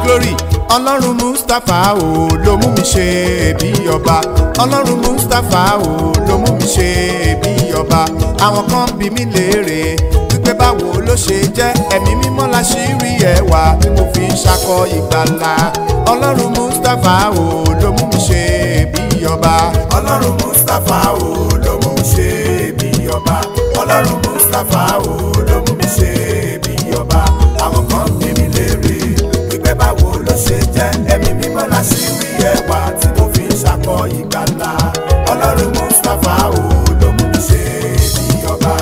glory ọlọ́run mustapha o ló mú mi ṣe bí ọba ọlọ́run mustapha o ló mú mi ṣe bí ọba àwọn kan bí mi léèrè wípé báwo ló ṣe jẹ́ ẹ̀mí mímọ́ la ṣì rí ẹwà tí mo fi ń ṣakọ ìgbàlà ọlọ́run mustapha o ló mú mi ṣe bí ọba ọlọ́run mustapha o ló mú mi ṣe bí ọba ọlọ́run mustapha o ló mú mi ṣe bí ọba àwọn kan bí mi léèrè wípé báwo ló ṣe jẹ́ ẹ̀mí mímọ́ la ṣì rí ẹwà tí mo fi ń ṣakọ ìgbàlà ọlọ́run mustapha o ló mú mi ṣe bí ọba.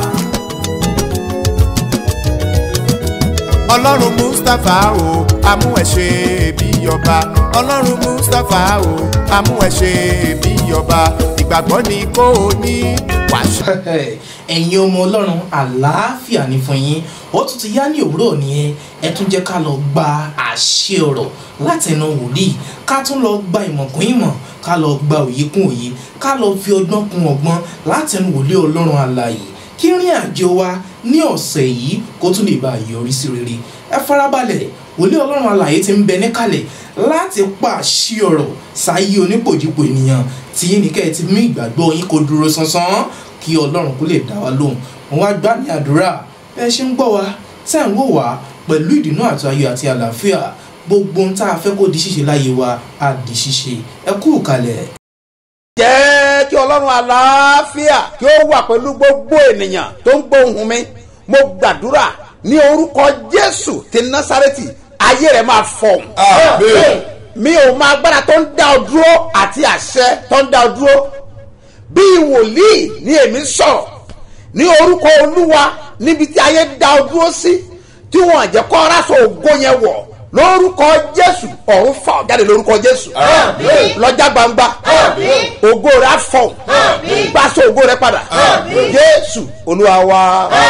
ọlọ́run mustapha o amú ẹ ṣe bí ọba ọlọ́run mustapha o amú ẹ ṣe bí ọba ìgbàgbọ́ ni kò ní wàṣẹ. ẹ̀yin ọmọ ọlọ́run àlàáfíà ní fún yín ó tún ti yá ní òwúrọ̀ nìyẹn ẹ tún jẹ́ ká lọ gba àṣẹ ọ̀rọ̀ látẹnu wòlíì ká tún lọ gba ìmọ̀ kún ìmọ̀ ká lọ gba òye kún òye ká lọ fi ọgbọ́n kún ọgbọ́n látẹnu wòlíì ọlọ́run àlàyé kí rìn àjò wa ní ọ̀sẹ̀ yìí kó tún lè bá a yọrí sí rere ẹ farabalẹ̀ wòlíì ọlọ́run àlàyé ti ń bẹ níkàlẹ̀ láti pàṣẹ ọ̀rọ̀ sáyé onípòjìpò ènìyàn tí yín ní kẹ́ ẹ ti mú ìgbàgbọ́ yín kó dúró sánsan kí ọlọ́run kó lè dá wa lóhùn wọn wá gbá ní àdúrà bí ẹ ṣe ń gbọ́ wa tẹ́ ń wò wá pẹ̀lú ìdùnnú àti ayọ̀ àti àlàáfíà gbogbo ohun tá a fẹ́ kó di ṣíṣe láyé wa á di ṣíṣe ẹ kú kalẹ̀. jẹ́ kí ọlọ́run àlàáfíà kí ó wà pẹ̀lú gbogbo ènìyàn tó ń gbóhùn mi mo gbàdúrà ní orúkọ jésù ti násárẹ́tì ayé rẹ̀ máa fọ̀hún. mi ò máa gbára tó ń dá ọ dúró àti àṣẹ tó ń dá ọ dúró bí wòlíì ní èmi sọ̀rọ̀ ní orúkọ olúwa níbi tí ayé dá ọ dúró sí tí wọn àjẹkọ́ aráṣọ ògo yẹn wọ̀ lórúkọ jésù ọ̀run fà ọ́ jáde lórúkọ jésù lọ́jà gbangba ògo rẹ̀ á fọ̀ gbàsó ògo rẹ̀ padà jésù olúwa wa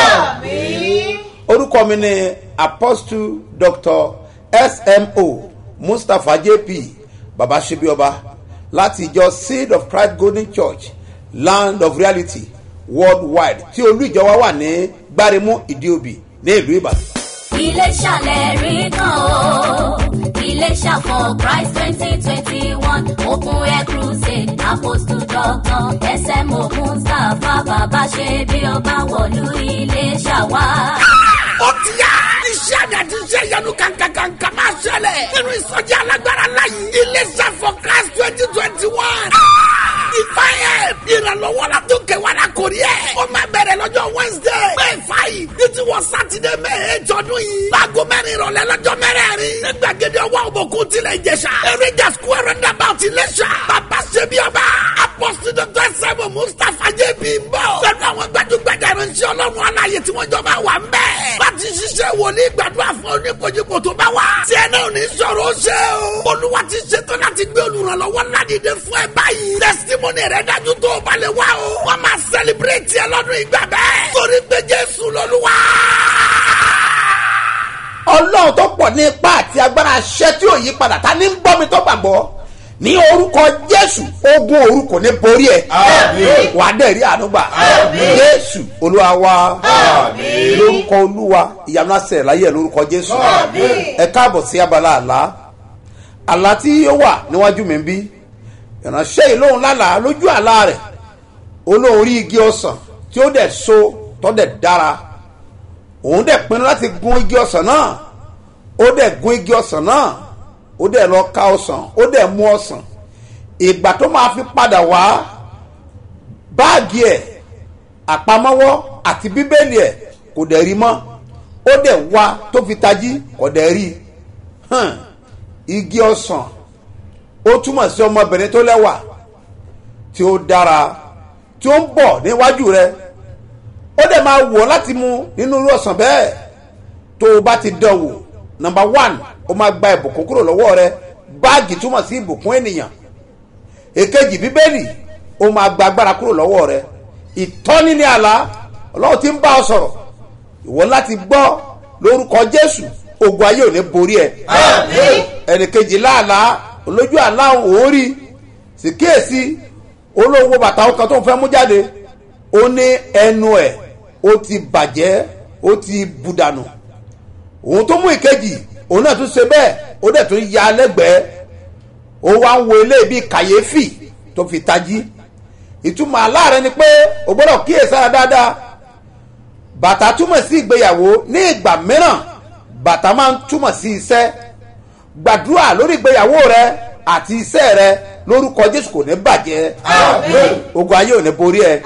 orúkọ mi ni apostle doctor smo mustapha jp baba sebioba láti ìjọ seed of christ golden church land of reality worldwide tí olú ìjọ wa wà ní gbáremú ìdíòbí ní ìlú ìbàdàn. Iléṣà lẹ́rìí kan o. Iléṣà for Christ twenty twenty one open air crusade apostle doctor SMO Mustapha bàbá ṣe bí ọba wọ̀lú Iléṣà wá. ó ti yá. iṣẹ́ àmì àti iṣẹ́ ìyanu kankankanka máa ṣẹlẹ̀. nínú ìsọjí alágbára láyé. iléeṣẹ́ for class twenty twenty one. ìfàyè ìrànlọ́wọ́ la tó kẹwàá la kò rí ẹ̀. ó máa bẹ̀rẹ̀ lọ́jọ́ wednesday. may five ní ti wọ sátidé may eight ọdún yìí. láago mẹ́rin ìrọ̀lẹ́ lọ́jọ́ mẹ́rẹ̀ẹ̀rin. ní gbàgede ọwọ́ òbòkú tilẹ̀ ìjẹsà. eréjà square roundabout iléṣà. bàbá ṣe bí ọba. apọ́sí dr sẹ́mu mustapha jb ń bọ̀. pẹ̀lú àwọn gbajúgbajà ìránṣẹ́ ọlọ́run aláyé tí wọ́n jọ máa wà ń bẹ̀. láti ṣiṣẹ́ wòlíì gbàdúrà fún oníkojúkò tó bá wà. tí ẹ náà ní sọ̀rọ̀ ó ṣe o. olúwa ti ṣetán láti gbé olùrànlọ́wọ́ ládìde fún ẹ báyìí. testimony rẹ dájú tó o bá lè wá o. wọ́n máa celebrate ẹ lọ́dún ìgbà bẹ́ẹ̀. torí pé jésù lọ́lúwa. ọlọ́run tó pọ̀ ní ipá àti agbára aṣẹ́ tí ò yí padà ta ní ń gbọ́ mi tó gbàgbọ́ ní orúkọ jésù ogun òru kò ní borí ẹ wà á dẹ̀ rí ànúgbà jésù olúwa wa lórúkọ olúwa ìyanu àṣẹ láyé ẹ lórúkọ jésù ẹ káàbọ̀ sí abala àlá àlá tí ó wà níwájú mi ń bí ìránṣẹ́ yìí lóhun lálàá lójú àlá rẹ̀ olóhùn rí igi ọsàn tí ó dẹ̀ so tó dẹ̀ dára òun dẹ̀ pinnu láti gun igi ọsàn náà ó dẹ̀ gun igi ọsàn náà ó dẹ̀ lọ ká ọsàn ó dẹ̀ mú ọsàn ìgbà tó máa fi padà wá báàgì ẹ̀ àpamọ́wọ́ àti bíbélì ẹ̀ kò dẹ̀ rí mọ́ ó dẹ̀ wá tó fi tají kò dẹ̀ rí hàn igi ọsàn ó túmọ̀ sí ọmọbìnrin tó lẹ́wà tí ó dára tí ó ń bọ̀ níwájú rẹ̀ ó dẹ̀ máa wọ̀ láti mu nínú irú ọ̀sán bẹ́ẹ̀ tó o bá ti dán wò nọmba one ó máa gba ìbùkún kúrò lọ́wọ́ rẹ báàgì túmọ̀ sí ìbùkún ènìyàn èkejì bíbélì ó máa gba agbára kúrò lọ́wọ́ rẹ ìtọ́ni ní àlá ọlọ́run ti ń bá ọ sọ̀rọ̀ ìwọ láti gbọ́ lórúkọ jésù ogun ayé ò ní borí ẹ ẹnìkejì láàlá olójú àlá òórì sì kíyèsí olówó bàtà ọkàn tó ń fẹ́ mú jáde ó ní ẹnu ẹ̀ ó ti bàjẹ́ ó ti budànù òun tó mú ìkejì òun náà tún ṣe bẹ́ẹ̀ ó dẹ̀ tún ya lẹ́gbẹ̀ẹ́ ó wá ń wo ilé bíi kàyéfì tó fi tají ìtumọ̀ aláàrẹ ni pé o gbọ́dọ̀ kíyèsára dáadáa bàtà túmọ̀ sí ìgbéyàwó ní ìgbà mìíràn bàtà máa ń túmọ̀ sí iṣẹ́ gbàdúrà lórí ìgbéyàwó rẹ àti iṣẹ́ rẹ lórúkọ jésù kò ní bàjẹ́ ogun ayé ò ní borí ẹ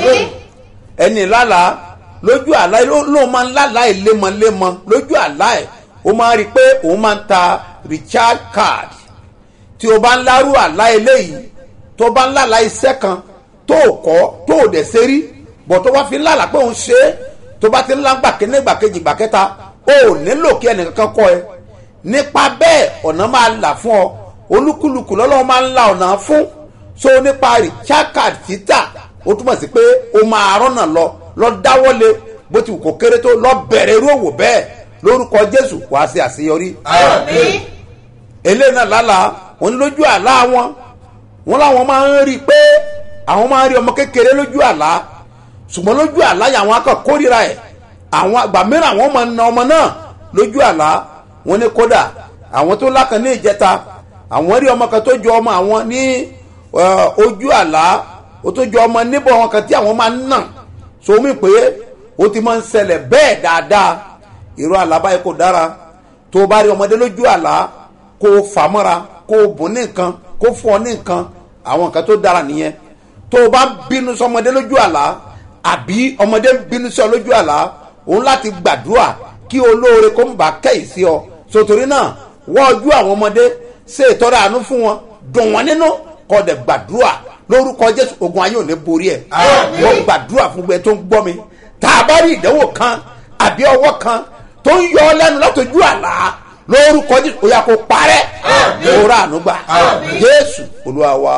ẹni lálàá lójú àlá ló ló máa ń lálàá ẹ lemọlemọ lójú àlá ẹ ó máa ń rí i pé òun máa ń ta richard card tí o bá ń lárú àlá eléyìí tó bá ń lálàá iṣẹ́ kan tó o kọ́ tó o dẹ̀ ṣe rí bọ̀ tó bá fi ń lálàá pé òun ṣe é tó bá ti ń lágbà kíní gbà kejì gbà kẹta o ò nílò kí ẹnìkankan kọ́ ẹ nípa bẹ́ẹ̀ ọ̀nà máa là fún ọ olúkúlùkù lọ́lọ́wọ́ máa ń la ọ̀nà fún so nípa richard card títà ó túmọ̀ sí pé o máa rọ́nà lọ lọ dáwọ́lé bó ti wù kó kéré tó lọ bẹ̀rẹ̀ irú òwò bẹ́ẹ̀ lórúkọ jésù wàá ṣe àṣeyọrí. eléyìí náà lálàá wọn lójú àlá wọn wọn làwọn máa ń rí i pé àwọn máa ń rí ọmọ kékeré lójú àlá ṣùgbọ́n lójú àlá yà àwọn akọ kórìíra ẹ̀ àwọn àgbà mìíràn àwọn máa ń na ọmọ náà lójú àlá wọn ní kódà àwọn tó lákan ní ìjẹta àwọn rí ọmọ kan tó jọ ọmọ àwọn ní ojú àlá ó tó jọ ọmọ níbọ̀ wọn kan tí àwọn máa ń nà sómi pé ó ti máa ń ṣẹlẹ̀ bẹ́ẹ̀ dáadáa irú àlá báyìí kò dára tó o bá rí ọmọdé lójú àlá kó o fà mọ́ra kó o bùn ní nǹkan kó o fún ọ ní nǹkan àwọn nǹkan tó dára nìyẹn tó o bá bínú sọmọdé lójú àlá àbí ọmọdé ń bínú sí ọ lójú àlá òun láti gbàdúrà kí olóore kó ń bá kẹ́yì sí ọ sotori náà wọ́n ojú àwọn ọmọdé ṣe ìtọ́ra àánú fún wọn dùn wọ́n nínú kọ́ dẹ̀ gbàdúrà lórúkọ jésù ogun ayé ò ní borí ẹ̀ wọ́n gbàdúrà fún gbẹ tó ń gbọ́ mi tá a bá rí ìdánwò kan àbí ọwọ́ kan tó ń yọ ọ lẹ́nu látọjú àlá lórúkọ jésù ó yà kó parẹ́ òwúrọ̀ ànúgbà jésù olúwa wa.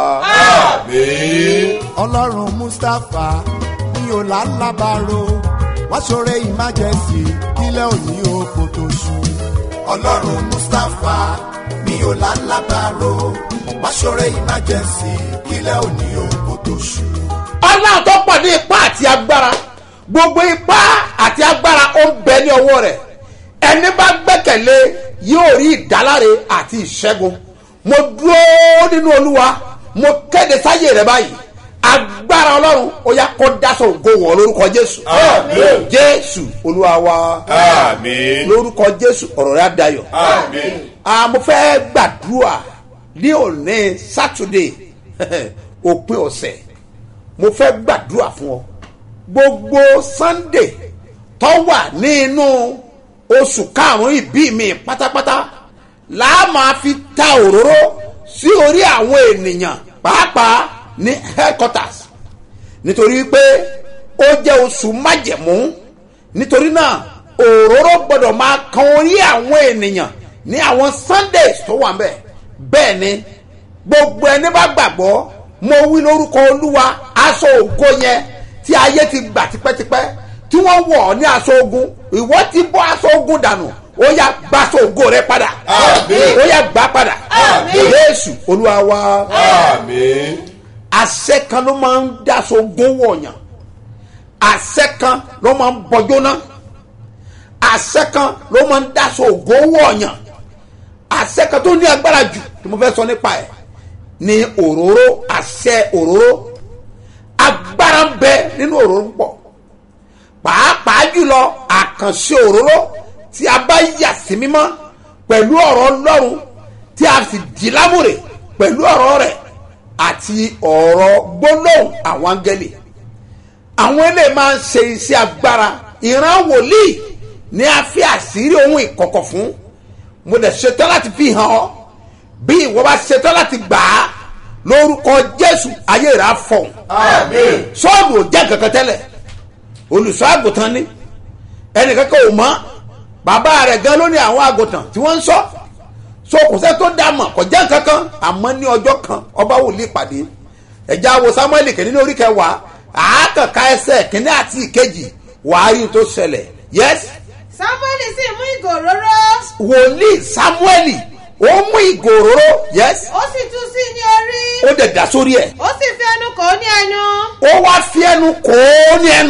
ọlọ́run mustapha ní ọ̀làlábàárò wá ṣoore emergency kílẹ̀ òní oko tó ṣú. ọlọ́run mustapha ní ọ̀làlábàárò wá ṣoore emergency kílẹ̀ òní oko tó ṣú. ọlọ́run tó pọ̀ ní ipá àti agbára gbogbo ipá àti agbára ó ń bẹ ní ọwọ́ rẹ̀ ẹni bá gbẹ́kẹ̀lé yóò rí ìdáláre àti ìṣẹ́gun mo dúró nínú olúwa mo kéde sáyé rẹ báyìí agbára ọlọ́run ó yá kó dáṣọ ògo wọ̀ lórúkọ jésù jésù olúwa wa lórúkọ jésù ọ̀rọ̀ rẹ á dayọ̀ Ah, mo fẹ́ gbàdúrà ní òní sátidé òpin ọ̀sẹ̀ mo fẹ́ gbàdúrà fún ọ gbogbo sunday tó wà nínú oṣù karùn-ún ìbí mi pátápátá làá máa fi ta òróró sí orí àwọn ènìyàn pàápàá ní headquarters nítorí pé ó jẹ́ oṣù májẹ̀mú nítorí náà òróró gbọ́dọ̀ máa kan orí àwọn ènìyàn ní àwọn sundays tó wà ńbẹ̀ bẹ́ẹ̀ ni gbogbo ẹni bá gbàgbọ́ mo wí lórúkọ olúwa aṣọ ògo yẹn tí ayé ti gbà tipẹ́tipẹ́ tí wọ́n wọ̀ ọ́ ní aṣọ ogun ìwọ ti bọ́ aṣọ ogun dànù ó yá gba aṣọ ògo rẹ padà ó yá gbà padà jésù olúwa wa àṣẹ kan ló máa ń daṣọ ogun wọ̀nyàn àṣẹ kan ló máa ń bọjọ́ náà àṣẹ kan ló máa ń daṣọ ògo wọ̀nyàn àṣẹ kan tó ní agbára jù tí mo fẹ́ sọ nípa ẹ̀ ní òróró àṣẹ òróró agbára ń bẹ nínú òróró púpọ̀ pàápàá jùlọ àkànṣe òróró tí a bá yà sí mímọ́ pẹ̀lú ọ̀rọ̀ ọlọ́run tí a sì dì lámùrè pẹ̀lú ọ̀rọ̀ rẹ̀ àti ọ̀rọ̀ gbólóhùn àwọn áńgẹ́lì àwọn ilé máa ń ṣe iṣẹ́ agbára ìran wòlíì ní a fi àṣírí ohun ìkọ̀kọ̀ fún mo dẹ̀ ṣetán láti fi hàn ọ́ bí ìwọ bá ṣetán láti gbà á lórúkọ jésù ayé rà fọ̀hún sọ́ọ̀bù ò jẹ́ kankan tẹ́lẹ̀ olùṣọ́ àgùntàn ni ẹnìkankan ò mọ́ bàbá rẹ̀ gan ló ní àwọn àgùntàn tí wọ́n ń sọ so kò sẹ́ tó dá mọ̀ kò jẹ́ kankan àmọ́ ní ọjọ́ kan ọba wòlíì pàdé ẹ̀já wo samuel kìíní ní orí kẹwàá àákànká ẹsẹ̀ kìíní àti ìkejì wàá rí tó ṣẹlẹ̀ yes samuel sì mú ìgò òróró wòlíì samuel ó mú ìgò òróró yes ó sì tú sí ní orí ó dẹ̀ dà sórí ẹ̀ ó sì fi ẹnu kò ó ní ẹnu ó wá fi ẹnu kò ó ní ẹnu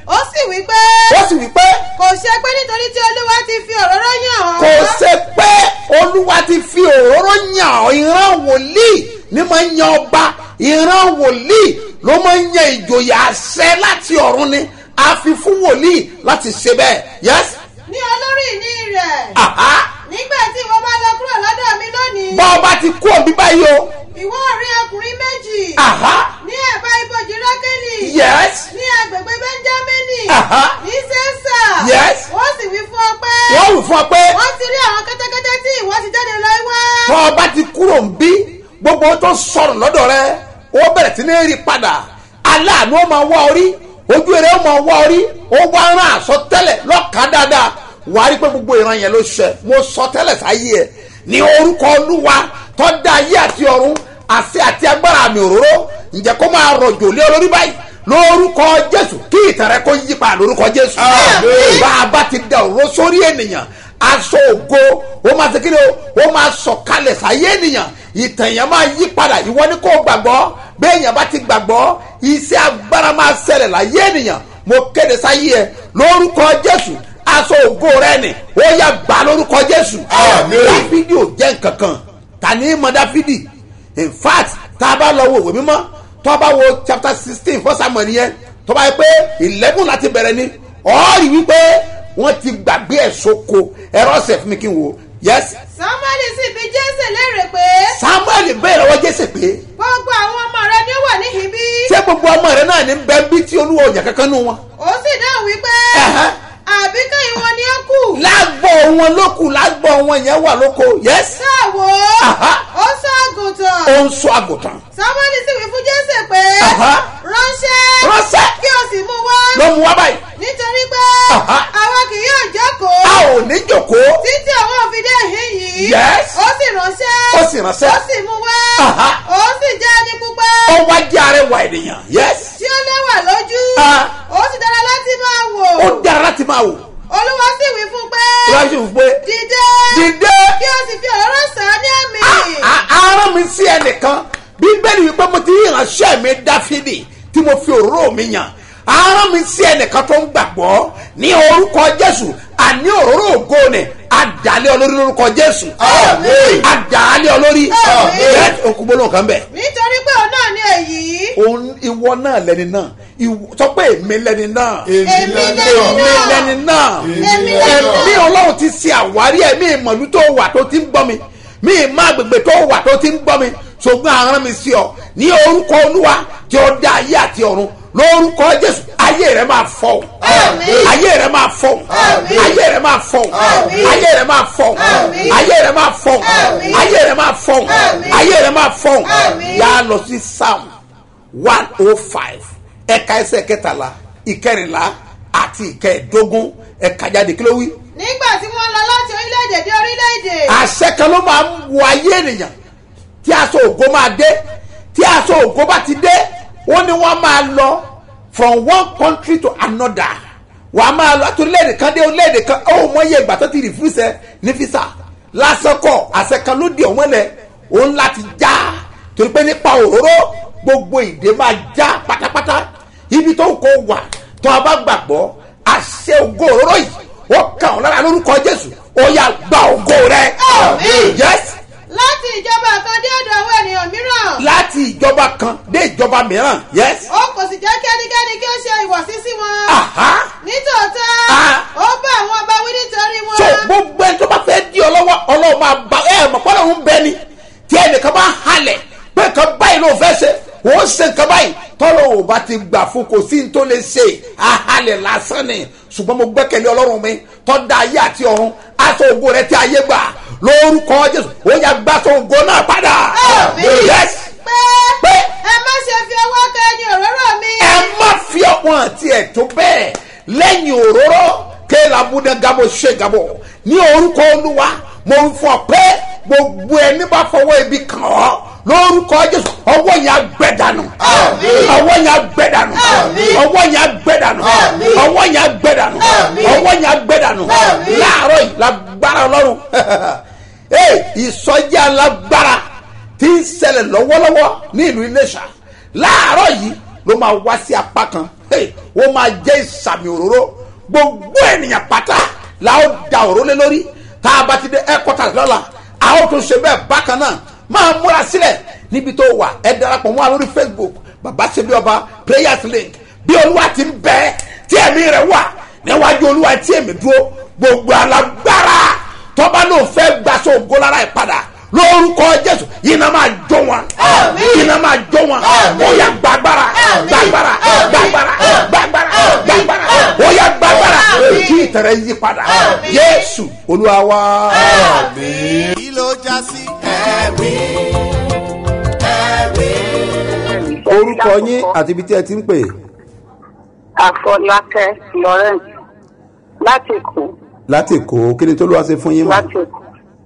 ó sì wí pé ó sì wí pé kò ṣe pé nítorí tí olúwa ti fi òróró yàn ọ́ kò ṣe pé olúwa ti fi òróró yàn ọ́ ìran wòlíì ní máa ń yan ọba ìran wòlíì ló máa ń yan ìjòyè àṣẹ láti ọ̀run ni a fi fún wòlíì láti ṣe bẹ́ẹ̀ yes ní olórí ìní rẹ̀ aha nígbà tí ìwọ bá lọ kúrò lọ́dọ̀ mi lónìí bọ́ ọba ti kú òbí báyìí o ìwọ rí ọkùnrin méjì aha ní ẹ̀bá ibojì rákẹ́lì yes ní agbègbè benjamini Aha. ní sẹ́sà Yes. wọ́n sì wí fún ọ pé wọ́n wù fún ọ pé wọ́n ti rí àwọn kẹ́tẹ́kẹ́tẹ́ tí ìwọ ti jáde lọ wá. tọ́ ọba ti kúrò ń bí gbogbo tó sọ̀rọ̀ lọ́dọ̀ rẹ ó bẹ̀rẹ̀ sí ní rí padà aláàánú ó máa wá orí ojú eré ó máa wá orí ó wá rán àsọtẹ́lẹ̀ lọ́kàn dáadáa wàá rí pé gbogbo ìran yẹn ló ṣẹ mo sọ tẹ́lẹ̀ sáyé ẹ̀ ní orúkọ olúwa tó dá ayé àti ọ̀run àṣẹ àti agbára àmì òróró ǹjẹ́ kó máa rọ̀jò lé olórí báyìí lórúkọ jésù kí ìtàn rẹ kó yí padà lórúkọ jésù Àmín. bá a bá ti da òróró sórí ènìyàn aṣọ ògo ó máa ṣe kíni o ó máa sọ̀kalẹ̀ sáyé ènìyàn ìtàn yẹn máa yí padà ìwọ ni kò gbàgbọ́ bẹ́ẹ̀ yẹn bá ti gbàgbọ́ iṣẹ́ agbára máa ṣẹlẹ̀ láyé ènìyàn mo kéde sáyé ẹ lórúkọ jésù aṣọ ògo rẹ ni ó yà gbà lórúkọ jésù Àmín. dáfídì ò jẹ́ nǹkan kan ta ni mọ dáfídì in fact tá a bá lọ wo ìwé mímọ́ tó a bá wo chapter sixteen fún samuel yẹn tó bá yẹ pé eleven láti bẹ̀rẹ̀ ni ọ̀ọ́rì wípé wọ́n ti gbàgbé ẹ̀ sóko ẹ̀rọ ọ̀sẹ̀ fún mi kí n wò yes samuel sì bi jésè léèrè pé samuel bẹ́ẹ̀ lọ́wọ́ jésè pé gbogbo àwọn ọmọ rẹ ni ó wà níhìn bí. ṣé gbogbo ọmọ rẹ náà ní bẹ́ẹ̀ bí tí olúwa òyìn kankan nù wọn. ó sì dáhùn wípé Ẹ̀hẹ́. àbí kẹ́yìn wọn ni ó kù. lágbọ̀ wọn lókù lágbọ̀ wọn yẹn wà lóko yes sáwo Aha. ó sọ àgùntàn. ó ń sọ àgùntàn samuel sì wí fún jésè pé Aha. ránṣẹ́ ránṣẹ́ kí o sì mú wá ló mú wá báyìí nítorí pé Aha. àwa kì yóò jókòó a ò ní jòkóó títí àwọn òfin dé ìhín yìí. Yes. ó sì ránṣẹ́. Ó sì ránṣẹ́. ó sì mú wá. Aha. ó sì jẹ́ ẹni pupa. ó wá jẹ́ arẹwà ènìyàn yes tí ó lẹ́wà lójú. Ah. ó sì dára láti máa wò. ó dára láti máa wò olúwa sì wí fún pé. ìwádìí sì fún pé dìde. dìde kí o sì fi òróró sàn án ní àmì. ara mi sí ẹnìkan bíbélì wípé mo ti rí ìránṣẹ́ mi dáfídì tí mo fi òróró mi yàn ara mi sí ẹnìkan tó ń gbàgbọ́ ní orúkọ jésù àní òróró ògo ni àdàlẹ́ olórí lórúkọ jésù Àmín. àdàlẹ́ olórí Àmín. bẹ́ẹ̀ okùnbóló kan bẹ̀ nítorí pé òun náà ní èyí. òun ìwọ náà lẹni náà ìwọ- sọ pé èmi lẹni náà Èmi lẹni èmi náà. lẹni náà Èmi lẹni ẹ̀mí náà. ọlọ́run ti ṣe àwárí ẹ̀mí ìmọ̀lú tó wà tó ti ń gbọ́ mi mí ìmọ̀ àgbègbè tó wà tó ti ń gbọ́ mi ṣùgbọ́n àrán mi sí ọ ní orúkọ olúwa tí ó dá ayé àti ọ̀run lórúkọ jésù ayé rẹ máa fọ Àmín. ayé rẹ máa fọ Àmín. ayé rẹ máa fọ Àmín. ayé rẹ máa fọ Àmín. ayé rẹ máa fọ Àmín. ayé rẹ máa fọ Àmín. ayé rẹ máa fọ Àmín. yà á lọ sí psalm one oh five ẹ̀ka ẹsẹ̀ kẹtàlá ìkẹrìnlá àti ìkẹẹ̀dógún ẹ̀ka jáde kí ló wí. nígbà tí wọ́n lọ láti orílẹ̀-èdè dé orílẹ̀-èdè. àṣẹ kan ló máa ń wọ ayé ènìyàn tí aṣọ ògo máa dé tí aṣọ ògo bá ti dé wọ́n ní wọ́n máa lọ from one country to another wàá máa lọ àti orílẹ̀-èdè kan dé orílẹ̀-èdè kan ó mọ iye ìgbà tó ti rìfúsẹ̀ ní fisa lásán kọ àṣẹ kan ló di ọ̀wọ́n lẹ̀ òun láti já torí pé nípa òróró gbogbo ìdè máa já pátápátá ibi tó kó wà tó a bá gbàgbọ́ àṣẹ ògo òróró yìí ó kàn ọ́ lára lórúkọ jésù ó yà gba ògo rẹ Àmín. yes láti ìjọba kan dé ọ̀dọ̀ àwọn ènìyàn mìíràn. láti ìjọba kan dé ìjọba mìíràn yes ó kò sì jẹ́ kí ẹnikẹ́ni kí ó ṣe ìwọ̀sí sí wọn. aha nítòótọ́ Ah. ó bá àwọn ọba wí nítorí wọn. so gbogbo ẹni tó bá fẹ́ di ọ lọ́wọ́ ọlọ́run máa bá ẹ mọ̀ pọ́nlọ́ ń bẹ ni tí ẹnìkan bá halẹ̀ pé nǹkan báyìí ló fẹ́ ṣe wọ́n ṣe nǹkan báyìí tọ́lọ́ ò bá ti gbà fún kò sí ní tó lè ṣe ahalẹ̀ lásán ni ṣùgbọ́n mo gbẹ́kẹ̀lé ọlọ́run mi tọ́ da ayé àti ọ̀run aṣọ ògo rẹ tí ayé gbà lórúkọ jésù ó yà gbàṣọ ògo náà padà Àmín. yes pé pé ẹ má ṣe fi ọwọ́ kan ẹni òróró mi. ẹ má fi ọkàn àti ẹ̀tọ́ bẹ́ẹ̀ lẹ́yìn òróró kéèlà múdẹ gabo ṣe gabo ní orúkọ olúwa mo ń fọ pé gbogbo ẹni bá fọwọ́ ibi kàn ọ́ lórúkọ jésù ọwọ́ yẹn agbẹ́dànù Àmín. ọwọ́ yẹn agbẹ́dànù Àmín. ọwọ́ yẹn agbẹ́dànù Àmín. ọwọ́ yẹn agbẹ́dànù Àmín. ọwọ́ yẹn agbẹ́dànù Àmín. láàárọ̀ yìí lágbára ọlọ́run ee ìsọjí alágbára tí ń ṣẹlẹ̀ lọ́wọ́lọ́wọ́ ní ìlú iléṣà láàárọ̀ yìí ló máa wá sí apá kan hey, ó máa jẹ́ ìsàmì òróró gbogbo ènìyàn pátá la ó da òró lé lórí tá a bá ti dé ẹ́kọ́tà lọ́la a ó tún ṣe bẹ́ẹ̀ bákan náà máa múra sílẹ̀ níbi tó wà ẹ darapọ̀ mọ́ wa lórí facebook bàbá ṣe bí ọba prayers link bí olúwa ti ń bẹ tí ẹ̀mí rẹ̀ wà níwájú olúwa tí èmi dúró gbogbo alágbára tọ́ba ló fẹ́ gbaṣọ ògo lára ẹ̀ padà lórúkọ jésù iná máa jó wọn iná máa jó wọn ó yá gbàgbára gbàgbára gbàgbára gbàgbára gbàgbára ó yá gbàgbára kí ìtẹ̀rẹ̀ yí padà yéésù olúwa wá. kí ló já sí ẹ̀rí ẹ̀rí. orúkọ yín àti ibi tí ẹ ti ń pè àfọlákẹ́ florence láti èkó láti èkó kí ni tó ló wá ṣe fún yín mọ́ láti èkó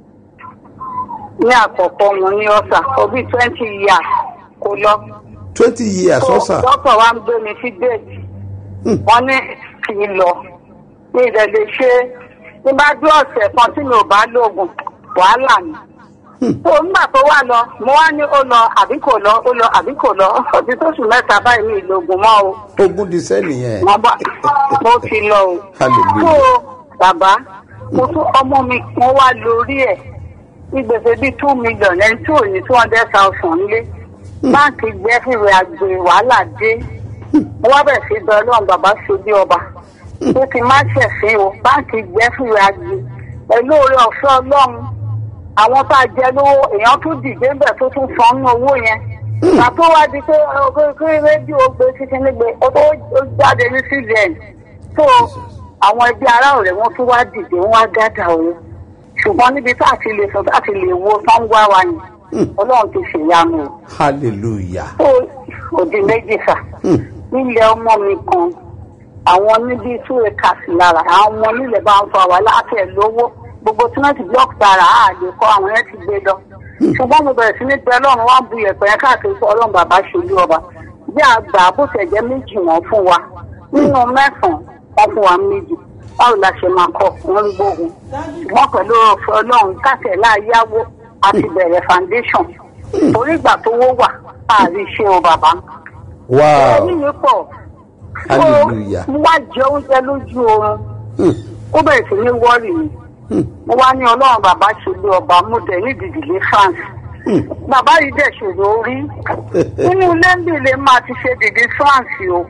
ní àkọ́kọ́ mo ní ọ̀sà for bí twenty years kò lọ. twenty years ọ̀sà dókítà wa ń gbé mi sí déètì wọ́n ní kì í lọ ní ìrẹ̀lẹ̀ ṣe ní bá dé ọ̀sẹ̀ kan tí mi ò bá lóògùn wàhálà ni. tó nígbà tó wà lọ mo wá ní ó lọ àbí kò lọ ó lọ àbí kò lọ ọtí tó sùn mẹ́ta báyìí mi ìlóògùn mọ́ o ogún di sẹ́ni yẹn wọ́n bá mo ti lọ o. Hallelujah. tó bàbá mo tún ọmọ mi kan wá lórí ẹ̀ ní gbèsè bíi two million ẹni tí ò ní two hundred thousand lé báńkì gbẹ́fìwé àgbè wàhálà dé mo wá bẹ̀rẹ̀ sí bẹ ọlọ́run bàbá ṣe bí ọba pé kí n má ṣẹ̀fín o báńkì gbẹ́fìwé àgbè pẹ̀lú oore ọ̀fẹ́ ọlọ́run àwọn tá a jẹ lówó èèyàn tún dìde ńbẹ̀ tó tún san nínú owó yẹn àtó wá di pé kí rédíò gbé títí nígbè ó tó ó jáde ní cbn tó àwọn ẹbí ará ọ̀rẹ́ wọn tún wá dìde wọn wá gádà òun ṣùgbọ́n níbi tá a ti lè sọ tá a ti lè wo tán wá wa yẹn ọlọ́run ti ṣèyanu o hallelujah tó òdì méjì sà nílẹ̀ ọmọ mi kan àwọn níbi two acres lára àwọn ọmọ nílẹ̀ bá ń fa wà láti ẹ̀ lówó gbogbo tímẹ́tì block tara á lè kọ́ àwọn yẹn ti gbé lọ ṣùgbọ́n mo bẹ̀rẹ̀ sí ní pé ọlọ́run wá bu yẹ̀pẹ̀ yẹn káàkiri fún ọlọ́run bàbá ṣojú ọba bí àgbà bó tẹ̀ jẹ́ méjì wọ́n fún wa nínú mẹ́sàn-án wọ́n fún wa méjì báwo la ṣe máa kọ́ wọ́n ń gbógun ṣùgbọ́n pẹ̀lú ọ̀fẹ́ ọlọ́run káṣẹ̀ láàyáwó àti bẹ̀rẹ̀ foundation torí ìgbà tó wó wà àárí ṣe o bàbá wow ẹni mi pọ̀ Hallelujah. mo wá jẹ oúnjẹ lójú oorun ó bẹ̀rẹ̀ sí ní wọ́ọ̀rì mi mo wá ní ọlọ́run bàbá ṣe lé ọba mo dẹ̀ ní ìdìdìlé france bàbá yìí dẹ̀ ṣòro orí nínú ilé ń bìlẹ̀ máa ti ṣe dìdí france o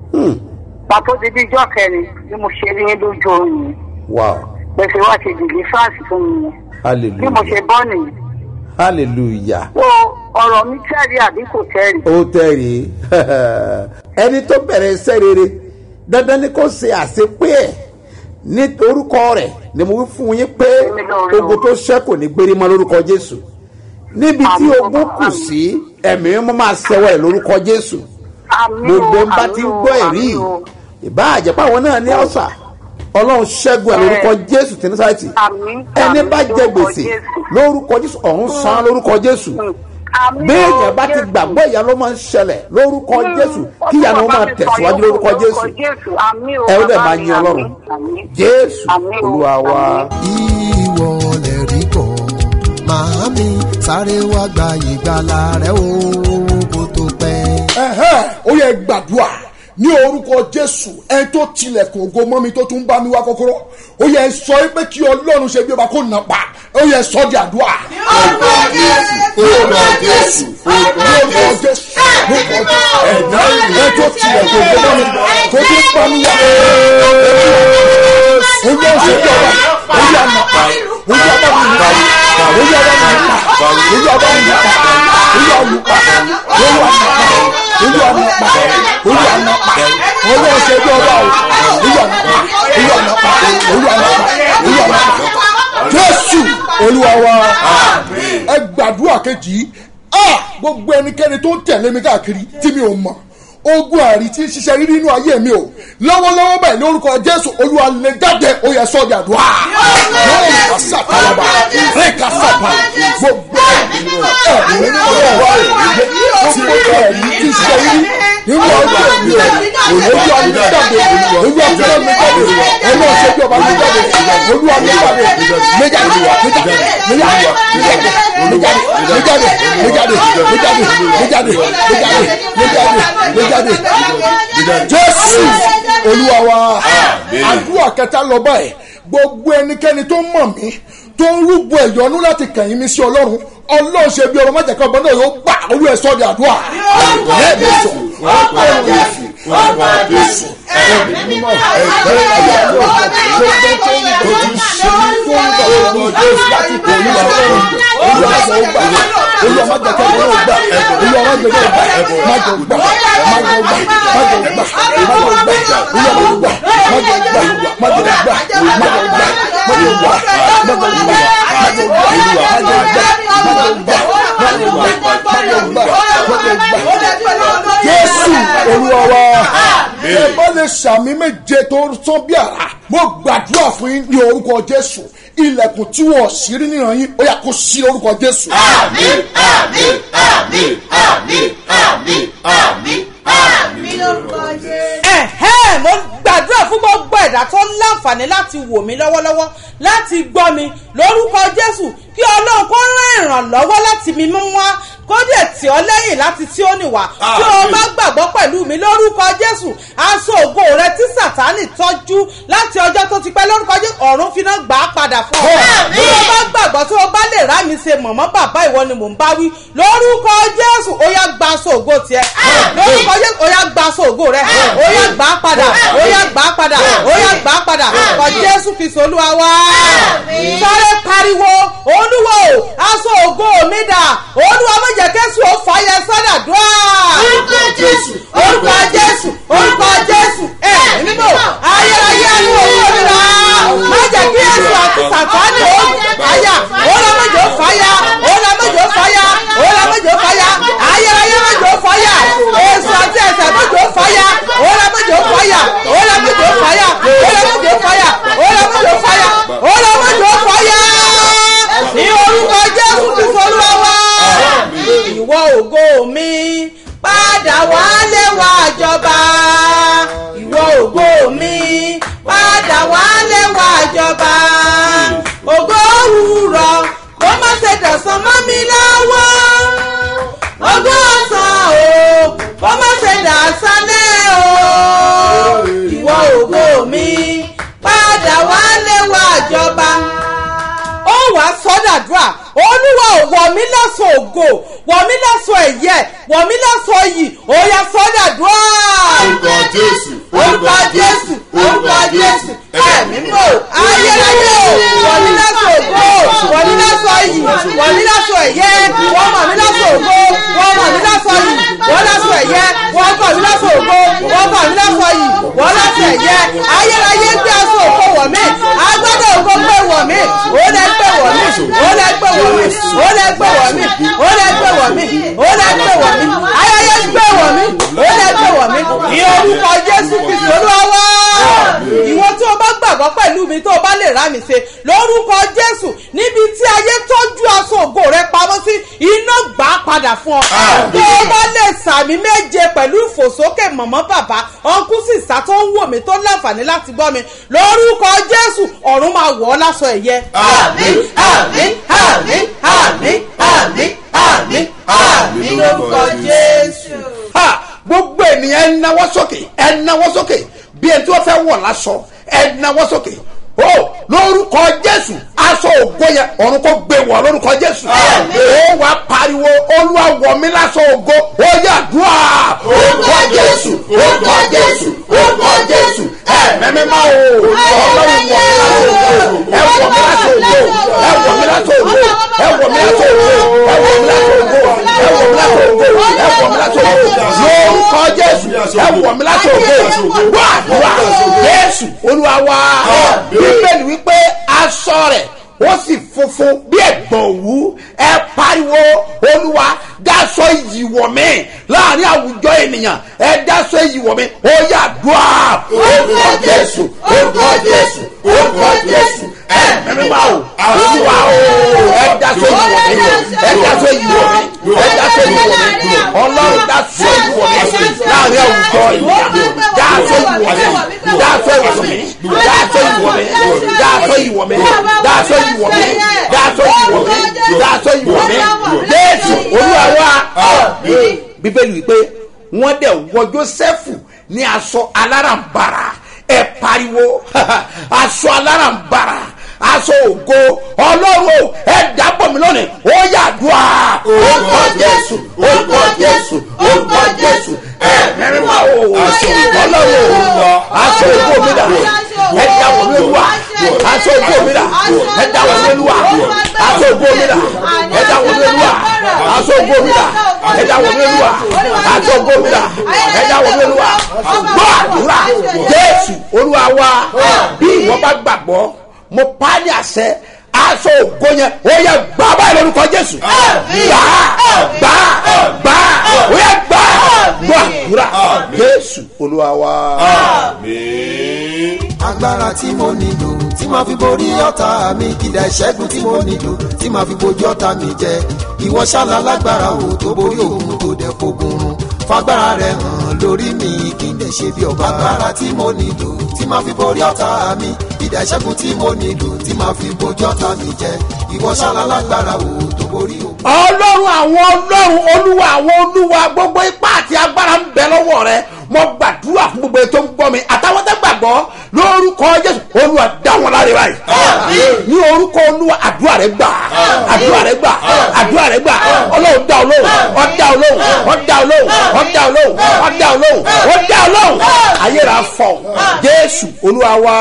pàtó dìdí ijọ́ kẹrin ni mo ṣe rí yín lójú oorun yìí wow gbèsè wá ṣe dìdí france fún mi yẹn bí mo hallelujah ṣe bọ́ nìyí hallelujah o ọ̀rọ̀ mi tẹ́rì àbí kò tẹ́rì ó tẹ̀rí ẹni tó bẹ̀rẹ̀ iṣẹ́ rere dandan ni kò ṣe àṣepé ẹ̀ ní orúkọ rẹ̀ ni mo wí fún yín pé ogun tó ṣẹ́ kò ní gbérí mọ́ lórúkọ jésù níbi tí Àmín. ogun kù sí ẹ̀mí mímọ́ máa ṣẹwọ́ rẹ̀ lórúkọ jésù àmì o gbogbo ń bá ti ń àmì o, gbọ́ ẹ̀rí àmì o. ìbáàjẹ́ páwọn náà ní ọ̀sà ọlọ́run ṣẹ́gun ẹ̀ lórúkọ jésù tí ní sáìtì Àmín, ẹni àmín bá jẹ lórúkọ gbèsè Jésù. lórúkọ jésù ọ̀run san lórúkọ jésù Àmín o, béèyàn bá ti Jésù. gbàgbọ́ ìyá ló máa ń ṣẹlẹ̀ lórúkọ Mm, jésù Ọlọ́run kí ìyá ló bá máa mi tẹ̀síwájú sọ lórúkọ yòókù jésù Jésù àmín o, ẹ ó dẹ̀ bàbá máa mi, yin ọlọ́run àmín, àmín. jésù Àmín o, olúwa wa. àmín. ìwọ lè rí bọ̀ màámi sáré wá gba ìgbàlà rẹ o kó tó pẹ́. ẹ̀hẹ́ ó yẹ gbàdúrà ní orúkọ jésù ẹni tó tilẹ̀kùn ògo mọ́ mi tó tún bá mi wá kọ́kọ́rọ́ ó yẹ sọ pé kí ọlọ́run ṣe bí ọba kó nà pa ó yẹ sọ di àdúrà. orúkọ jésù orúkọ jésù orúkọ jésù orúkọ jésù ẹ̀dá ẹni tó tilẹ̀kùn ògo mọ́ mi tó tún bá mi wá. ó yẹ ṣe bí ọba ó yẹ nà pa ó yẹ bá mi nà pa ó yẹ bá mi nà pa ó yẹ bá mi nà pa ó yẹ olùpa ó yẹ nà pa olú ọ̀nà pa olú ọ̀nà pa olú ọ̀sẹ̀ bí ọba o olú ọ̀nà pa olú ọ̀nà pa olú ọ̀nà pa olú ọ̀nà pa jésù olúwa wa ẹ gbàdúrà kejì yìí ah gbogbo ẹnikẹ́ni tó ń tẹ̀lé mi káàkiri tí mi ò mọ̀ ogun àrí tí ń ṣiṣẹ́ rírí inú ayé mi o lọ́wọ́lọ́wọ́ báyìí lórúkọ jésù olúwa lè jáde ó yẹ sọ́ọ́ di àdúrà yóò kà sàkàlàbà rẹ̀ kà sàpà gbogbo ẹ̀mí nínú ọ̀rọ̀ wa rẹ̀ gbogbo ẹ̀mí tí ń ṣiṣẹ́ rírí nínú ọjọ́ mi o olúwa mi jáde olúwa mi jáde ẹnu ọ̀sẹ̀ bí ọba mi jáde olúwa mi jáde mi jáde mi jáde mi jáde mi jáde mi jáde mi jáde mi jáde mi jáde mi jáde mi jáde mi jáde mi jáde jésù olúwa wa àdúrà kẹta lọ báyìí gbogbo ẹnikẹ́ni tó mọ̀ mí tó ń rúgbọ ẹ̀yọ́nú láti kẹ̀yìn mi sí ọlọ́run ọlọ́run ṣe bí ọmọ májèká ọba náà yóò gbà olú ẹ̀ sọ́ di àdúrà lẹ́ẹ̀mí sọ ọlọ́run yẹsù ọlọ́run yẹsù ẹ̀mí mímọ́ ẹ̀gbẹ́ ẹ̀yà tó gbogbo tó ń bọ̀ tó ń ṣe ní tó ń bọ̀ tó ń bọ̀ láti kò ní ọlọ́run olú ọmọ gbà olú ọmọ májèká ọba náà gbà olú ọmọ gbẹdẹ gbà májò gbà májò gbà májò gbà májò gbà olú ọmọ gbà májò gbà májò gbà májò gbà májò gbà májò gbà jésù olúwa wa ẹ bá lè sàmì méje tó sán bí àrà mo gbàdúrà fún yín ní orúkọ jésù ilẹ̀kùn tí wọ́n sì rí nìyẹn yín ó yà kó sí orúkọ jésù. àmín àmín àmín àmín àmín àmín àmín lórúkọ jésù. ẹ̀hẹ́ mo gbàdúrà fún gbogbo ẹ̀dá tó ń láǹfààní láti wò mí lọ́wọ́lọ́wọ́ láti gbọ́ mi lórúkọ jésù kí ọlọ́run kó rán ìrànlọ́wọ́ láti mi mú wá kó dẹ̀ tì ọ́ lẹ́yìn láti tí ó nìwà tí o bá gbàgbọ́ pẹ̀lú mi lórúkọ jésù aṣọ ògo rẹ tí sàtánì tọ́jú láti ọjọ́ tó ti pẹ́ lórúkọ jésù ọ̀run fi náà gbà á padà fún ọ tí o bá gbàgbọ́ tí o bá lè rá mi ṣe mọ̀mọ́ bàbá ìwọ ni mò ń bá wí lórúkọ jésù ó yá gba aṣọ ògo tiẹ̀ lórúkọ jésù ó yá gba aṣọ ògo rẹ ó yá gbà á padà ó yá gbà á padà ó yá gbà á padà kọ jésù fi solúwa wá sáré pariwo olúwo aṣọ ògo mi dà olúwa má jẹ́ kẹ́sù ó fàyẹ sọ́dà dùá. orúkọ jésù orúkọ jésù orúkọ jésù ẹ mímọ ayérayé ẹnu òwò mi rà má jẹ́ kí èsù àti sàtánì ó fàyà òun má jẹ́ ó fàyà òun má jẹ́ ó fàyà òun má jẹ́ ó fàyà ayérayé má jẹ́ ó fàyà èsù àti ẹsẹ̀ má jẹ́ ó fàyà òun má jẹ́ ó fàyà òun má jẹ́ ó fàyà òun má jẹ́ ó fàyà òun má jẹ́ ó fàyà òun má jẹ́ ó fàyà ní orúkọ jésù ti folúwa wá ìwọ ògo mi padà wálé wá jọba ìwọ ògo mi padà wálé wá jọba ògo òwúrọ̀ kó má ṣe dọ̀sán mọ́ mi lọ́wọ́ ògo ọ̀sán o kó má ṣe dàsálẹ̀ o ìwọ ògo mi padà wálé wá jọba ó wàá sọ́dàdúrà olúwa ò wọ̀ mí lọ́sọ̀ ògo wọ̀ mí lọ́sọ̀ ẹ̀yẹ wọ̀ mí lọ́sọ̀ yìí ó yá sọ́dàdúrà. orúkọ jésù orúkọ jésù orúkọ jésù ẹ̀mí mọ̀ ayérayé o wọ̀ mí lọ́sọ̀ ògo wọ̀ mí lọ́sọ̀ yìí wọ̀ mí lọ́sọ̀ ẹ̀yẹ wọ́n mọ̀ mí lọ́sọ̀ ògo wọ́n mọ̀ mí lọ́sọ̀ yìí wọ́n lọ́sọ̀ ẹ̀yẹ wọ́n kọ̀ mí lọ́sọ̀ ògo wọ́n kọ̀ mí lọ́sọ̀ yìí wọ́n lọ́sọ̀ ẹ̀yẹ ayérayé gbé aṣọ ògo wọ̀ mí agbádọ̀ ògo gbé wọ̀ mí ó lẹ gbé wọ̀ mí ó lẹ gbé wọ̀ mí ó lẹ gbé wọ̀ mí ó lẹ gbé wọ̀ mí ó lẹ gbé wọ̀ mí ayẹyẹ gbé wọ̀ mí ó lẹ gbé wọ̀ mí ní orúkọ jésù kristu olúwa wá ìwọ tí o bá gbàgbọ́ pẹ̀lú mi tó o bá lè rá mi ṣe lórúkọ jésù níbi tí ayé tọ́jú aṣọ ògo rẹ pamọ́ sí iná gbà á padà fún ọ tó o bá lè sàmì méje pẹ̀lú ìfòsókè mọ̀mọ́ bàbá ọ̀nkú sísá tó ń wò mí tó láǹfààní láti gbọ́ mi lórúkọ jésù ọ̀run máa wọ̀ ọ́ láṣọ ẹ̀yẹ. àmín àmín àmín àmín àmín àmín àmín lórúkọ jésù. ha gbogbo ènìyàn ẹ nawọ́ sókè ẹ nawọ́ sókè bí ẹni tí wọ́n fẹ́ wọ̀ lásọ ẹ nawọ́ sókè o lórúkọ jésù aṣọ ògo yẹn ọ̀run kò gbé wọ̀ lórúkọ jésù ó wàá pariwo olúwa wọ̀ mí láṣọ ògo ó yà dùà orúkọ jésù orúkọ jésù orúkọ jésù ẹ mẹ́mẹ́ má o ọlọ́run wọ̀ mí láṣọ ògo ẹ wọ̀ mí láṣọ ògo ẹ wọ̀ mí láṣọ ògo ẹ wọ̀ mí láṣọ ògo ẹ wọ̀ mí láṣọ ògo ẹ wọ̀ mí láṣọ ògo ẹ wọ̀ mí láṣọ ògo lórúkọ jésù ẹ wọ̀ mí láṣọ ògo wà wà jésù olúwa wá bíbélì wípé aṣọ rẹ̀ ó sì funfun bí ẹ̀gbọ̀n òwú ẹ pariwo olúwa dáṣọ iyì wọ̀ mí láàrin àwùjọ ènìyàn ẹ dáṣọ iyì wọ̀ mí ó yà dùà orúkọ jésù orúkọ jésù orúkọ jésù ẹ mẹ́rin máa o olúwa o ẹ dáṣọ iyì wọ̀ mí ẹ dáṣọ iyì wọ̀ mí ẹ dáṣọ iyì wọ̀ mí ọlọ́run dáṣọ iyì wọ̀ mí láàrin ní àwùjọ yìí dáàtọ̀ ìwọ̀ mi dáàtọ̀ ìwọ̀ mi dáàtọ̀ ìwọ̀ mi dáàtọ̀ ìwọ̀ mi dáàtọ̀ ìwọ̀ mi dáàtọ̀ ìwọ̀ mi dáàtọ̀ ìwọ̀ mi jésù olúwa wa bíbélì wípé wọ́n dẹ̀ wọ jósẹ́fù ní aṣọ alárànbarà ẹ pariwo aṣọ alárànbarà aṣọ ògo ọlọ́run ẹ dábọ̀ mi lónìí ó yàdúrà orúkọ jésù orúkọ jésù orúkọ jésù ẹ mẹ́rin máa wò ó ọlọ́run aṣọ ògo mi dà ẹ dábọ̀ mi lóluwà aṣọ ògo mi dà ẹ dábọ̀ mi lóluwà aṣọ ògo mi dà ẹ dábọ̀ mi lóluwà aṣọ ògo mi dà ẹ dábọ̀ mi lóluwà aṣọ ògo mi dà ẹ dábọ̀ mi lóluwà gbọ́ àdúrà jésù olúwa wa bí ìwọ bá gbàgbọ́ mo pa á ní àṣẹ aṣọ ògo yẹn ó yẹ gbà báyìí lórúkọ jésù gbà gbà gbà ó yẹ gbà gbọ́ àdúrà jésù olúwa wa. agbára tí mo nílò tí màá fi borí ọ̀tá mi ìdá ìṣẹ́gun tí mo nílò tí màá fi bojú ọ̀tá mi jẹ ìwọ ṣálá lágbára o tó borí òun tó dẹ̀ fogun run fagbára rẹ hàn lórí mi kí n lè ṣe bí ọba agbára tí mo nílò tí màá fi borí ọ̀tá mi ìdá ìṣẹ́gun tí mo nílò tí màá fi bojú ọ̀tá mi jẹ ìwọ ṣálá lágbára o tó borí òun. ọlọ́run àwọn ọlọ́run olúwa àwọn olúwa gbogbo ipá àti agbára ń bẹ lọ́wọ́ rẹ mo gbàdúrà fún gbogbo ètò ń gbọ́ mi àtàwọn tẹ́ gbàgbọ́ lórúkọ jésù olúwa dá wọn láre báyìí ní orúkọ olúwa àdúrà rẹ gbà àdúrà rẹ gbà àdúrà rẹ gbà ọlọ́run dá olóhùn ọ̀dá olóhùn ọ̀dá olóhùn ọ̀dá olóhùn ọ̀dá olóhùn ọ̀dá olóhùn ayé rà fọ jésù olúwa wa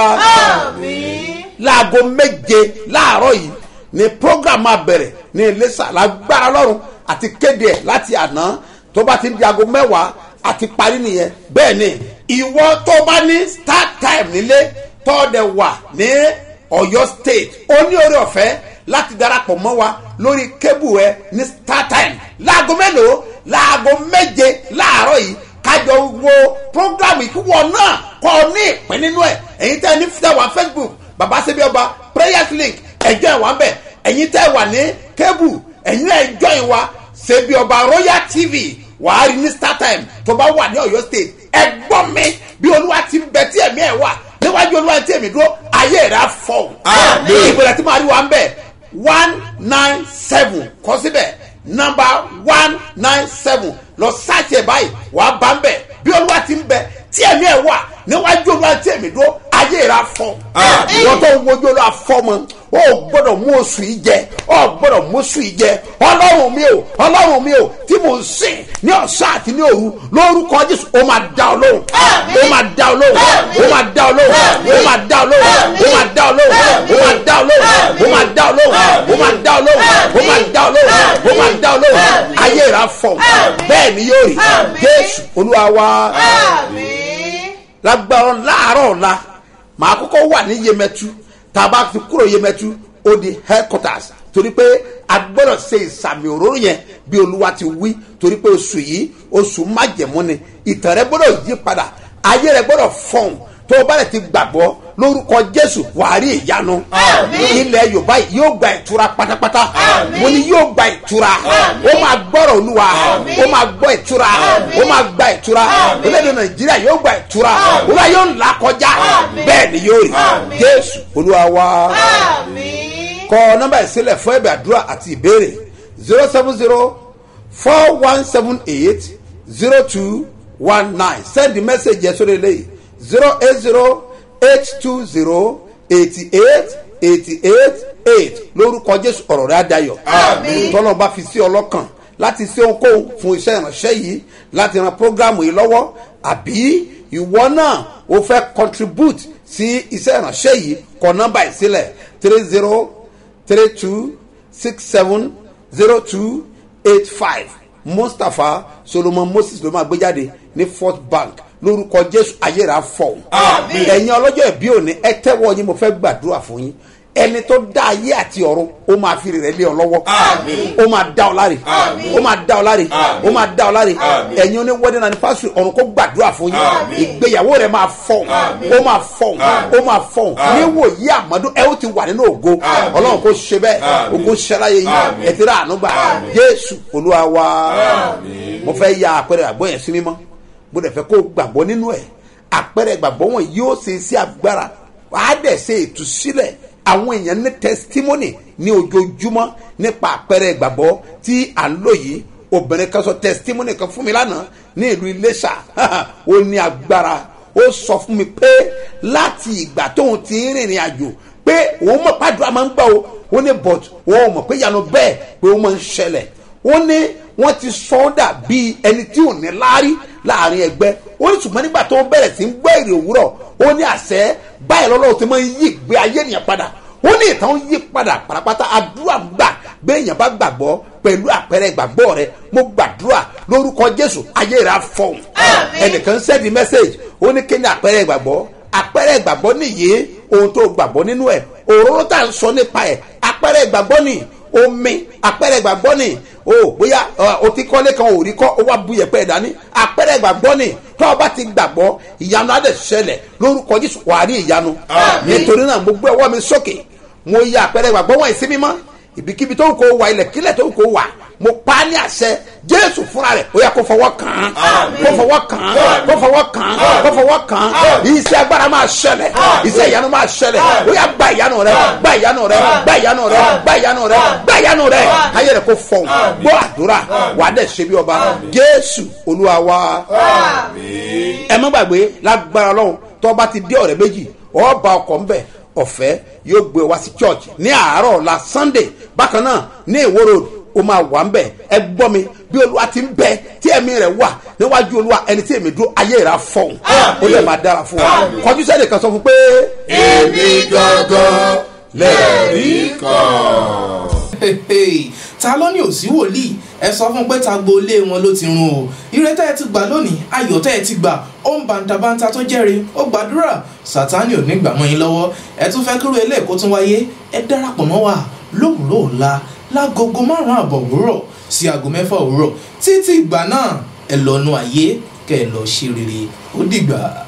láago méje láàárọ̀ yìí ni program máa bẹ̀rẹ̀ ní iléṣà lágbára lọ́rùn àti kéde ẹ̀ láti àná tó bá ti di aago mẹ́wàá àti parí nìyẹn bẹ́ẹ̀ ni ìwọ tó bá ní start time nílé tọ́ọ̀dẹ̀ wà ní ọ̀yọ́ state ó ní orí ọ̀fẹ́ láti darapọ̀ mọ́ wa lórí kébù ẹ ní start time láago mélòó láago méje láàárọ̀ yìí kájọ wo program ìkúwọ náà kọ́ ọ ní ìpín nínú ẹ̀ ẹ̀yin tẹ́ ẹ ní fíjà wá facebook baba sebi ọba prayers link ẹjọ́ ẹ̀ wá ń bẹ̀ ẹ̀yin tẹ́ ẹ wà ní kébù ẹ̀yin náà ẹjọ́ ẹ̀ wá sebi ọba royal tv wàá rí ní start time tó bá wà ní ọ̀yọ́ state ẹ gbọ́ mi bí olúwa ti ń bẹ tí ẹ̀mí ẹ̀ wà níwájú olúwa tí èmi dúró ayé rẹ̀ á fọ̀ ìgbèrè tí màá rí wa ń bẹ̀ one nine seven kọ́ síbẹ̀ nọmba one nine seven lọ sáàtì ẹ̀ báyìí wàá bá ń bẹ̀ bí olúwa ti ń bẹ tí ẹ̀mí ẹ̀ wà níwájú olúwa tí èmi dúró ayé rẹ̀ á fọ̀ ìwọ́n tó ń wojú olúwa fọ́ mọ́ o gbọ́dọ̀ mú oṣù yìí jẹ o gbọ́dọ̀ mú oṣù yìí jẹ ọlọ́run mi o ọlọ́run mi o tí mo ń sìn ní ọ̀sán àti ní òru lórúkọ jésù ó máa dá ọ lóhùn ó máa dá ọ lóhùn ó máa dá ọ lóhùn ó máa dá ọ lóhùn ó máa dá ọ lóhùn ó máa dá ọ lóhùn ó máa dá ọ lóhùn ó máa dá ọ lóhùn ó máa dá ọ lóhùn ó máa dá ọ lóhùn ayé rà fọ bẹ́ẹ̀ ni yóò rí jésù olúwa wa lágbára láàárọ̀ ọ̀la màá kọ́kọ́ wà ní yemẹtu tá a bá fi kúrò yemẹtu ó di headquarters torí pé a gbọ́dọ̀ ṣe ìsàmì òróró yẹn bí olúwa ti wí torí pé oṣù yìí oṣù májẹ̀mú ni ìtàn rẹ gbọ́dọ̀ yí padà ayé rẹ gbọ́dọ̀ fọ̀hún tó o bá rẹ̀ ti gbàgbọ́ lórúkọ jésù wàá rí ìyanu ilẹ̀ yorùbá yìí yóò gba ìtura pátápátá mo ní yóò gba ìtura ó máa gbọ́rọ̀ olúwa ó máa gbọ́ ìtura ó máa gba ìtura orílẹ̀-èdè nàìjíríà yóò gba ìtura olúwa yóò là kọjá bẹ́ẹ̀ ni yóò rí jésù olúwa wá kọ nọmba ìsílẹ̀ fún ẹ̀bẹ̀ àdúrà àti ìbéèrè zero seven zero four one seven eight zero two one nine send the message yẹn sórí eléyìí zero eight zero eight two zero eighty eight eighty eight eight lórúkọ jésù ọ̀rọ̀ rẹ̀ adayọ̀ tọ́lọ́ bá fi sí ọlọ́kàn láti ṣe ohunkóhun fún iṣẹ́ ìránṣẹ́ yìí láti ran programu yìí lọ́wọ́ àbí ìwọ náà o fẹ́ contribute sí iṣẹ́ ìránṣẹ́ yìí kọ nọ́mbà ìsílẹ̀ three zero three two six seven zero two eight five mustapha solomon moses ló máa gbé jáde ní first bank lórúkọ jésù ayéra fọ ẹ̀yin ọlọ́jọ́ ìbí òní ẹ tẹ́wọ́ yín mo fẹ́ gbàdúrà fún yín ẹni tó dá ayé àti ọ̀run ó máa fi rẹ̀ lé ọ lọ́wọ́ ó máa dá ọ láre ó máa dá ọ láre ó máa dá ọ láre ẹ̀yin oní wedding anniversary ọ̀run kó gbàdúrà fún yín ìgbéyàwó rẹ̀ máa fọ̀ ó máa fọ̀ ó máa fọ̀ níwòyí àmọ́dún ẹ ó ti wà nínú ògo ọlọ́run kó ṣe bẹ́ẹ̀ ògo ṣẹláyé yín ẹ ti rà ànúgbà jésù olúwa wa mo fẹ́ ya àpẹẹrẹ àgbọ̀ yẹn sí mímọ́ mo dẹ̀ fẹ́ kó o gbàgbọ́ nínú ẹ̀ àpẹẹrẹ ìgbàgbọ́ wọn yóò ṣe sí agbára wàá dẹ̀ ṣe ìtúsílẹ̀ àwọn èèyàn ní testimony ní ojoojúmọ́ nípa àpẹẹrẹ ìgbàgbọ́ tí à ń lò yìí obìnrin kan sọ testimony kan fún mi lánàá ní ìlú iléṣà ó ní agbára ó sọ fún mi pé láti ìgbà tóun ti ń rìnrìn àjò pé òun mọ̀ pàdúrà máa ń gbà o ó ní but òun mọ̀ pé ìyanu bẹ́ẹ̀ pé ó máa ń ṣẹlẹ̀ ó ní wọ́n ti sọ ọ́ dà bíi ẹni tí ò ní láárí láàrin ẹgbẹ́ ó ní ṣùgbọ́n nígbà tó bẹ̀rẹ̀ sí ń gbọ́ èrè òwúrọ̀ ó ní àṣẹ báyìí lọ́lọ́run ti máa ń yí ìgbé ayé ènìyàn padà ó ní ìtàn yí padà pàràpàtà àdúrà gbà béèyàn bá gbàgbọ́ pẹ̀lú àpẹẹrẹ ìgbàgbọ́ rẹ mo gbàdúrà lórúkọ jésù ayé rẹ á fọhùn ẹnìkan sẹ́ẹ̀dì mẹ́sẹ̀gì ó ní kí ni àpẹẹrẹ ìgbàgbọ́ àpẹẹrẹ ìgbàgbọ́ nìyí ohun tó gbàgbọ́ nínú ẹ̀ òróró tá à ń sọ nípa ẹ̀ àpẹẹrẹ ìgbàgbọ́ ni omi àpẹẹrẹ ìgbàgbọ́ ni o bóyá o ti kọ́lé kan ò rí kọ́ ó wá bu yẹ̀pẹ̀ dání àpẹẹrẹ ìgbàgbọ́ ni tó o bá ti gbàgbọ́ ìyanu á dẹ̀ ṣẹlẹ̀ lórúkọ jésù wàá rí ìyanu nítorí náà mo gbé ọwọ́ mi sókè mo ya àpẹẹrẹ ìgbàgbọ́ wọ̀nyí sí mímọ́ ibikíbi tó ń kó wa ilẹ̀ kílẹ̀ tó ń kó wa mo pa á ní àṣẹ jésù fúnra rẹ̀ ó yà kó fọwọ́ kàn án kó fọwọ́ kàn án kó fọwọ́ kàn án kó fọwọ́ kàn án iṣẹ́ agbára máa ṣẹlẹ̀ iṣẹ́ ìyanu máa ṣẹlẹ̀ ó yà gba ìyanu rẹ gba ìyanu rẹ gba ìyanu rẹ gba ìyanu rẹ gba ìyanu rẹ ayé rẹ kó fọhùn gbọ́ àdúrà wà á dẹ̀ ṣe bí ọba jésù olúwa wa ẹ má gbàgbé lágbára ọlọ́run tó bá ti dé ọ̀rẹ́ méjì ọba ọkọ̀ ńbẹ ọ̀fẹ́ yóò gbé wá sí church ní àárọ̀ ọ̀la sunday bákan náà ní ìwó road ó máa wà ń bẹ̀ ẹ gbọ́ mi bí olúwa ti ń bẹ tí ẹ̀mí rẹ̀ wà níwájú olúwa ẹni tí èmi dúró ayé rẹ̀ á fọ̀hún ó lè máa dára fún wa kọjú sẹ́ni kan sọ fún pé. èmi gangan lẹ́ẹ̀rí kan. ta ló ní òsí wòlíì ẹ sọ fún pé ta gbolé wọn ló ti run o ire tẹ́ ẹ ti gbà lónìí ayọ̀ tẹ́ ẹ ti gbà ó ń bàǹtàbàǹtà tó jẹ́rìí ó gbàdúrà sátánì ò ní gbà mọ́ yín lọ́wọ́ ẹ tún fẹ́ kúrò ilé ẹ̀kọ́ tún wáyé ẹ darapọ̀ mọ́ wa lówùúrọ̀ ọ̀la lágogo márùn-ún àbọ̀ òwúrọ̀ sí aago mẹ́fà òwúrọ̀ títí ìgbà náà ẹ lọ́nu ayé kẹ́ ẹ lọ́ọ́ ṣe rere ó dìgbà.